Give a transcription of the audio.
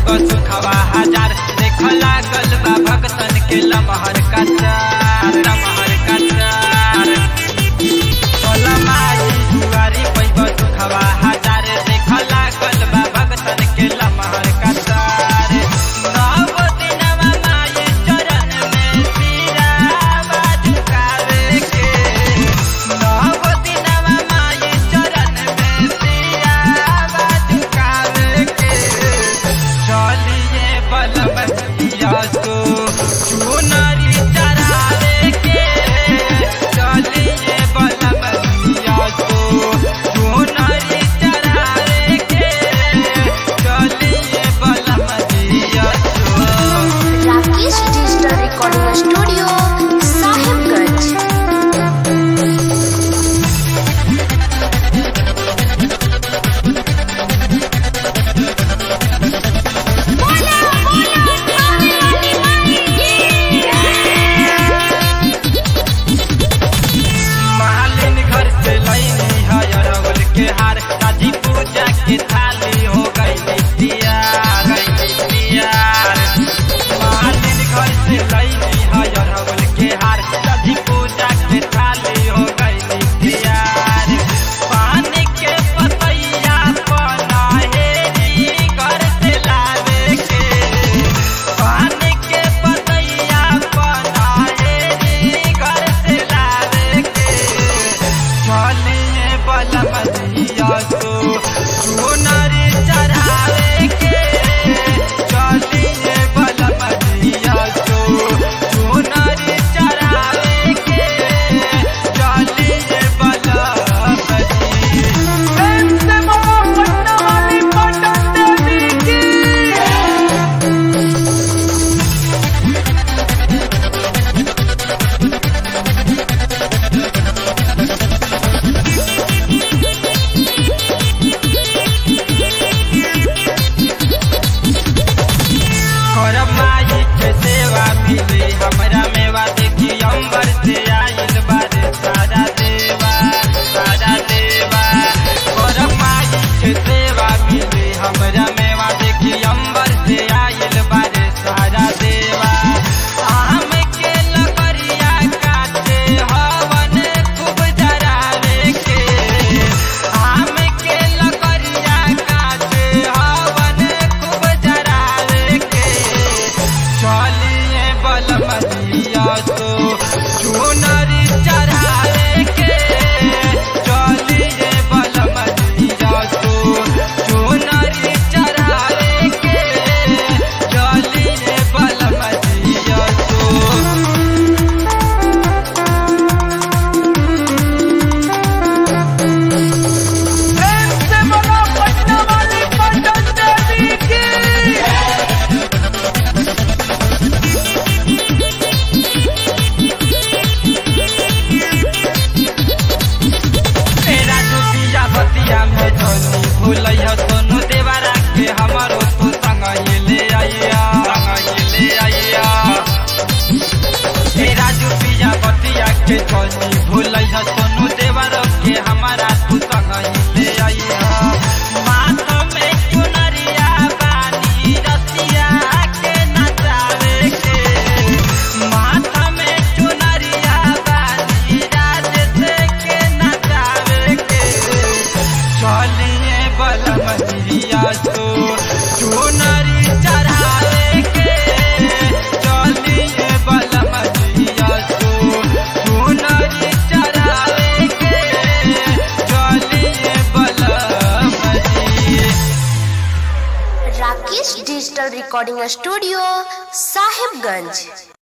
पैब सुखवा हजार देख लागल बा भक्तन के लमहर कचार लमहर कचार माई दुआरी पैब सुखवा हजार देख लागल बा भक्तन के लमहर कचार नव दिनवा माई चरण में सिरावा झुकावे के नव दिनवा माई चरण में सिरावा झुकावे के चलिए बलबतिया तो चुनरी चढ़ावे के चलिए बलबतिया तो चुनरी चढ़ावे के चलिए बलबतिया तो Rakesh digital recording studio Sahibganj मालिन घर से लैनी है अरवल के हार शादी पूजा के थाली हो गई तैयार गई तैयार मालिन घर से लैनी है अरवल के हार शादी पूजा के थाली हो गई तैयार पानी के पतैया पनाहेरी घर से लावे के पानी के पतैया पनाहेरी घर से लावे के चलिए बलबदिया तो सोनरी चढ़ावे के चलिए बलबदिया तो सोनरी चढ़ावे के चलिए बलबदिया करब माई के सेवा मिली हमरा मेवा देखी अंबर से आइल बारे सारा देवा सारा देवा करब माई के सेवा मिली हमरा मेवा देखी अंबर से आइल बारे सारा देवा आम के लगरिया काटे हवन खूब जरावे के आम के लगरिया काटे हवन खूब जरावे के चलिए बलमदिया तो चुनरी चढ़ावे के चलिए बलमदिया तो चुनरी चढ़ावे के चलिए बलमदिया तो तेरा दुतिया बतिया में धनी भूलैया सोनू देवरा के हमारो तू संग ले आइया संग ले आइया तेरा दुतिया बतिया के धनी भूलैया सोनू देवरा के हमारा तू संग ले आइया माथ में चुनरिया बानी रसिया के नचावे के माथ में चुनरिया बानी राज से के नचावे के चलिए बलमदिया तो चुनरी चढ़ावे के चलिए बलमदिया तो चुनरी चढ़ावे के चलिए बलमदिया Rakesh digital recording studio Sahibganj